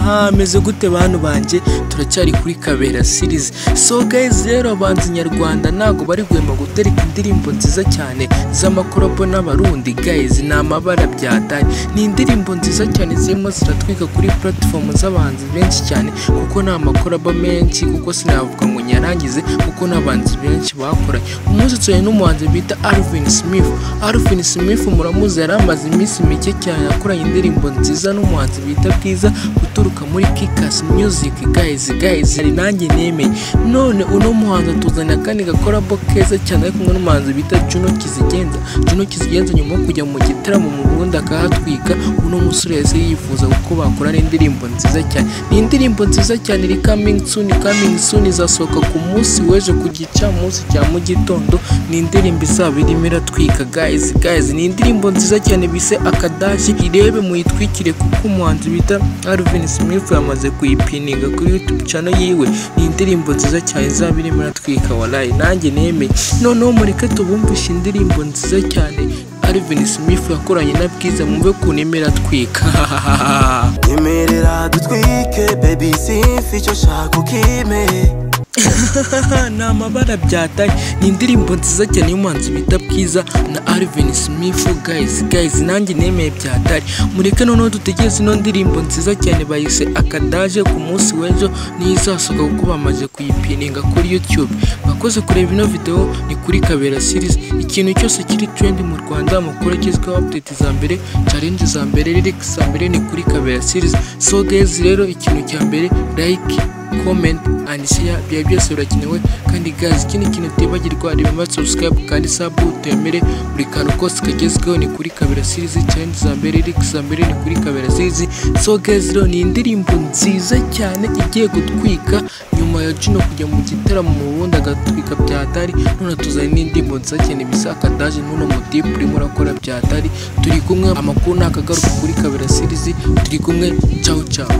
hameze gute bantu banjye turacyari kuri kabera series so guys rero abanzi nyarwanda ntago bari guhema gutereka indirimbo nziza cyane z'amakoropo n'abarundi guys ni amabara byataye ni indirimbo nziza cyane zirimo ziratwika kuri platform z'abanzi benshi cyane kuko ni amakoropo menshi kuko sinavuga ngo nyarangize kuko n'abanzi benshi bakoranye umusitsiwe n'umuhanzi bita Alvin Smith Alvin Smith muramuzi yari amaze iminsi mike cyane yakoranye indirimbo nziza n'umuhanzi bita Bwiza guturuka muri Kikas Music guys guys ari nanjye nemeye none uno muhanzi atuzanira kandi gakorabo keza cyane ari kumwe n'umuhanzi bita Juno Kizigenza Juno Kizigenza nyuma yo kujya mu gitaramo mu Burundi akahatwika uno musore yahise yifuza kuko bakorana indirimbo nziza cyane ni indirimbo nziza cyane iri coming soon coming soon izasohoka ku munsi w'ejo ku gicamunsi cya mu gitondo ni indirimbo izaba irimo iratwika guys guys ni indirimbo nziza cyane bise akadashi irebe muyitwikire kuko umuhanzi bita Alvin Smith yamaze kuyipininga kuri YouTube channel yiwe ni indirimbo nziza cyane izaba irimo iratwika wallahi nanjye nemeye noneho mureke tubumvishe indirimbo nziza cyane Alvin Smith yakoranye na Bwiza mwumve ukuntu irimo iratwika nyemerera dutwike baby simfi icyo nshaka ukime ni amabara byataye ni indirimbo nziza cyane y'umuhanzi bita bwiza na Alvin Smith guys guys nanjye nemeye byatari mureke noneho dutegereze ino ndirimbo nziza cyane bayise akadaje ku munsi w'ejo niyo izasohoka kuko bamaze kuyipininga kuri YouTube bakoze kureba ino video ni kuri Kabera series ikintu cyose kiri trend mu Rwanda amakuru agezweho update za mbere challenge za mbere lyrics za mbere ni kuri Kabera series so guys rero ikintu cya mbere like comment and share biba byose birakenewe kandi gazi ikindi kintu utibagirwa remember subscribe kandi sub utemere buri kantu kose kagezweho ni kuri kabera series challenge za mbere lyrics za mbere ni kuri kabera series so guys rero ni indirimbo nziza cyane igiye gutwika nyuma ya Juno kujya mu gitaramo mu Burundi agatwika byatari none tuzanye n'indirimbo nziza cyane bisaka daje n'uno mutipe urimo urakora byatari turi kumwe amakuru ni akagaruka kuri kabera series turi kumwe ciao ciao